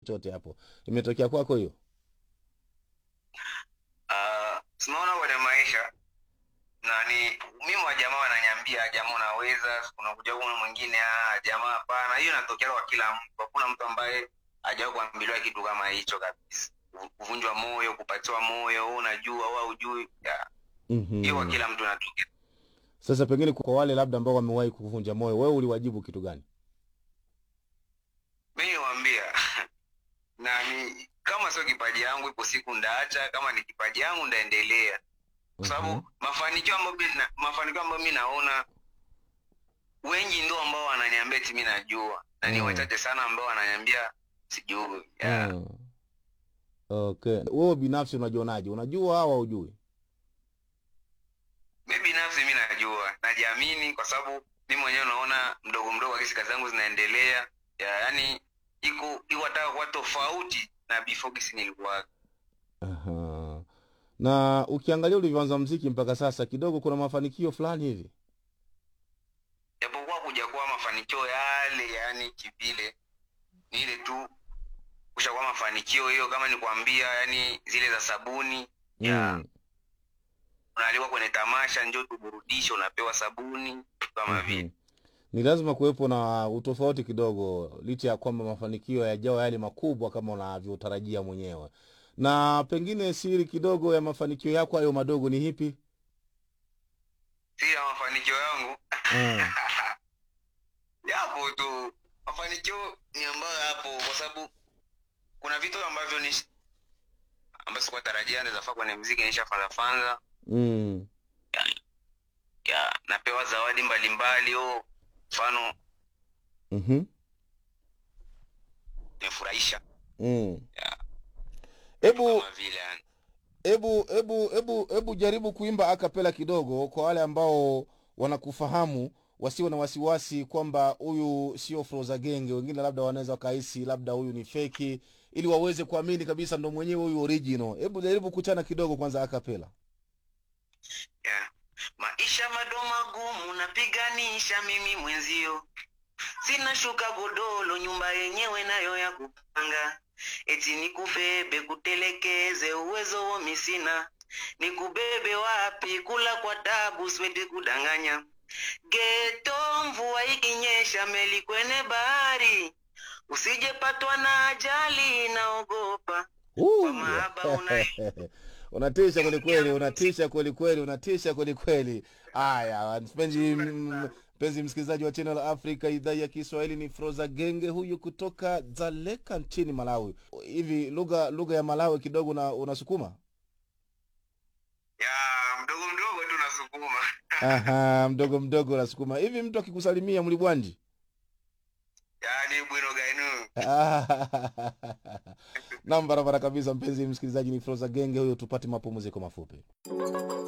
chochote hapo imetokea kwako hiyo Ah, tunaona kwenye maisha nani mimi wa jamaa wananiambia jamaa unaweza unakuja kuna mwingine ah jamaa hapana hiyo inatokea kwa kila mtu hakuna mtu ambaye hajawahi kuambiliwa kitu kama hicho kabisa Ku- kuvunjwa moyo kupatiwa moyo wewe unajua au hujui Ya, hiyo kwa mm-hmm. kila mtu inatokea sasa pengine kwa wale labda ambao wamewahi kuvunja moyo wewe uliwajibu kitu gani mimi niwaambia nani kama sio kipaji yangu ipo siku ndaacha kama ni kipaji yangu ndaendelea kwa sababu Mhm. mafanikio ambayo mi na- mafanikio ambayo mi naona wengi ndio ambao wananiambia ti mi najua na ni Mm. wachache sana ambao wananiambia sijui yeah. Mm. okay wewe binafsi unajionaje unajua au haujui mi binafsi mi najua najiamini kwa sababu mi mwenyewe naona mdogo mdogo akisi kazi zangu zinaendelea ya, yani iko iko hata kuwa tofauti na before kisi nilikuwa Aha. na ukiangalia ulivyoanza mziki mpaka sasa kidogo kuna mafanikio fulani hivi japokuwa kuja kuwa mafanikio yale yani kivile ni ile tu kushakuwa mafanikio hiyo kama nikwambia yani zile za sabuni ya mm. unaalikwa kwenye tamasha njo tuburudishe unapewa sabuni kama vile Mhm. ni lazima kuwepo na utofauti kidogo licha ya kwamba mafanikio yajawa yale makubwa kama unavyotarajia mwenyewe na pengine siri kidogo ya mafanikio yako hayo madogo ni hipi si ya mafanikio yangu mm. yapo tu mafanikio ni ambayo yapo kwa sababu kuna vitu ambavyo ni ambayo sikuwa tarajia ndezafaa kwenye mziki nishafanzafanza Mm. ya napewa zawadi mbalimbali o mfano Mhm. imefurahisha Mm. ya Hebu kama vile yani hebu hebu hebu hebu jaribu kuimba akapela kidogo kwa wale ambao wanakufahamu wasiwe na wasiwasi kwamba huyu sio Froza Genge. Wengine labda wanaweza wakahisi labda huyu ni feki, ili waweze kuamini kabisa ndo mwenyewe huyu original. Hebu jaribu kuchana kidogo kwanza akapela. yeah. maisha mado magumu napiganisha mimi mwenzio sina shuka godolo nyumba yenyewe nayo ya kupanga eti nikubebe kutelekeze uwezo womi sina nikubebe wapi kula kwa tabu siwezi kudanganya geto mvua ikinyesha meli kwenye bahari usijepatwa na ajali naogopa Uh, Kwa mahaba una- unatisha kweli kweli, unatisha kweli kweli, unatisha kweli kweli. Haya, mpenzi m- mpenzi msikilizaji wa Channel Africa idhaa ya Kiswahili, ni Froza Genge huyu kutoka Dzaleka nchini Malawi. Hivi lugha lugha ya Malawi kidogo una, unasukuma? ya mdogo mdogo tu nasukuma Aha, mdogo mdogo unasukuma. Hivi mtu akikusalimia mlibwanji? yani bwino gainu Nam, barabara kabisa. Mpenzi msikilizaji, ni Froza Genge huyo, tupate mapumziko mafupi.